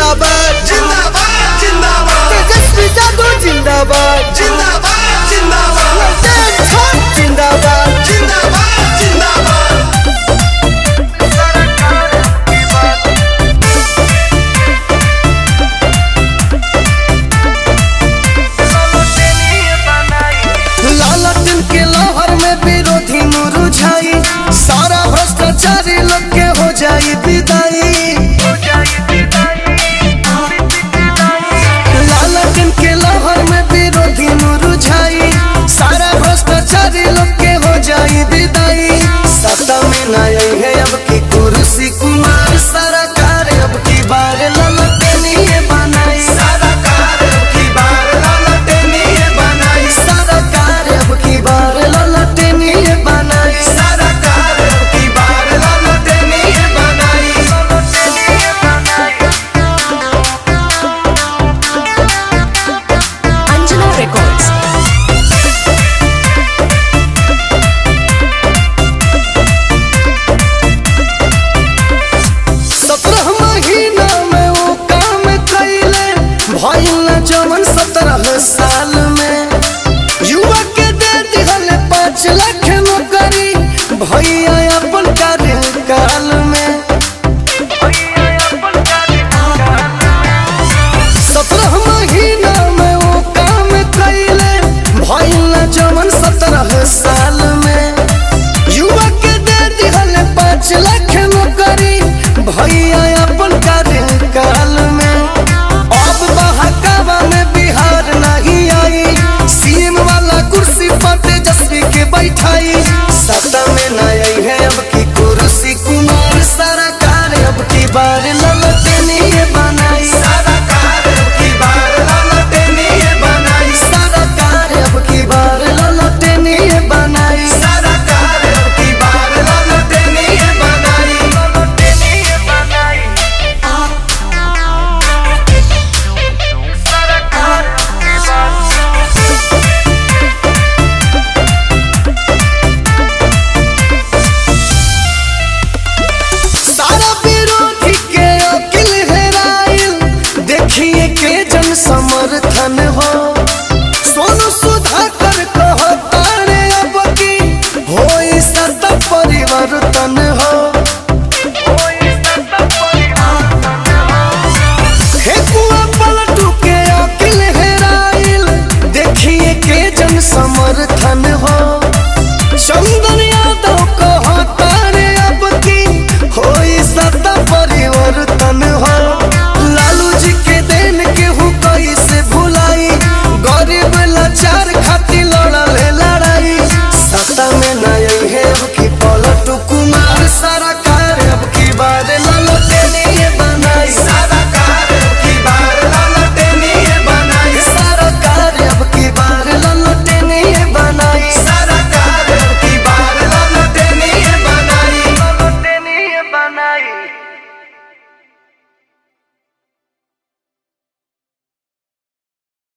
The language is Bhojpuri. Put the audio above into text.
जिंदाबाद जिंदाबाद जिंदाबाद तेजस्वी यादव जिंदाबाद जिंदाबाद जिंदाबाद ललटेन छाप जिंदाबाद जिंदाबाद जिंदाबाद लालटेन के लहर में विरोधी मुरझाई सारा भ्रष्टाचारी लोग के हो जाई विदाई लालटेन के लहर में विरोधी मुरझाई सारा भ्रष्टाचारी लोग के हो जाई विदाई सत्ता में न आई है अब की कुर्सी कुमार सरकार अब की बार ललटेनिए बनाई सरकार की बार ललटेनिए बनाई सरकार अब की बार ललटेनिए बनाई सरकार की बार ललटेनिए बनाई Anjana Records. सत्रह महीना में वो काम कैले भइल न जवन सत्रह साल में युवा के दे दिहल पाँच लाख नौकरी भैया अपन कार्यकाल में सत्रह महीना में वो काम कैले भइल न जवन सत्रह साल में युवा के दे दिहल पाँच लाख नौकरी भैया अपन कार्यकाल में अब बहकावा में बिहार नहीं आई सीएम वाला कुर्सी पर तेजस्वी के बैठाई सत्ता में न आई है अब की कुर्सी कुमार सरकार अब की बार ललटनिए बनाई सरकार की बार ललटेनिए बनाई सरकार अब की बार ललटनिए बनाई सरकार की बार ललटेनिए बनाई सारा विरोधी के अकिल हेराइल देखिए के जन समर्थन हो सोनू सुधाकर कहता रे अब की होई सत्ता परिवर्तन हो